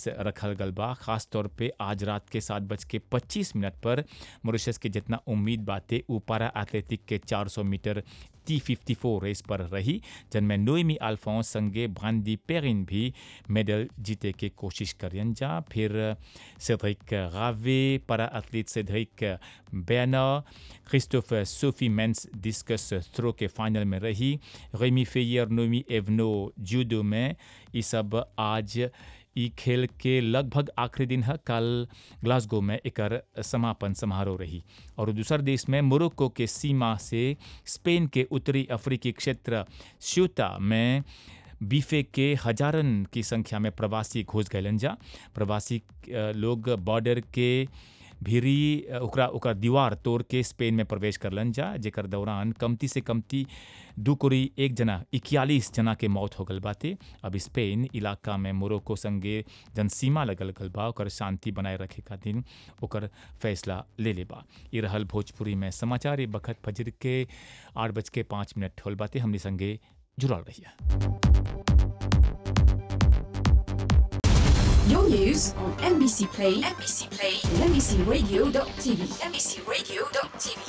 रखल गल बा खास तौर पे आज रात के सात बज के पच्चीस मिनट पर मॉरिशस के जितना उम्मीद बाते ऊ पारा एथलेटिक के 400 metre T fifty four race पर रही जिनमें नोएमी अल्फोंस संगे भांदी पेरिन भी मेडल जीते के कोशिश करियन जा फिर सेड्रिक रावे पारा एथलीट सेड्रिक बैनर Christophe Sophie men's discus throw के फाइनल में रही रेमी फेयर नोमी एवनो जूडो में ये सब आज ई खेल के लगभग आखिरी दिन है कल ग्लासगो में एकर समापन समारोह रही और दूसर देश में मोरक्को के सीमा से स्पेन के उत्तरी अफ्रीकी क्षेत्र श्यूता में बीफे के हजारन की संख्या में प्रवासी घुस गए जा प्रवासी अ, लोग बॉर्डर के भीरी अ, ओकरा ओकर दीवार तोड़ के स्पेन में प्रवेश करलन जा जेकर दौरान कमती से कमती दू कोरी एक जना इक्यालीस जना के मौत हो गल बाते अब स्पेन इलाका में मोरक्को संगे जन सीमा लगल गल बा ओकर शांति बनाए रखे खातिर ओकर फैसला ले ले बा ये रहल भोजपुरी में समाचार ये बखत फजर के आठ बज के पाँच मिनट होल बाते हमने संगे जुड़ल रहिए Your news on NBC Play, NBC Play, and NBCRadio.tv, NBCRadio.tv.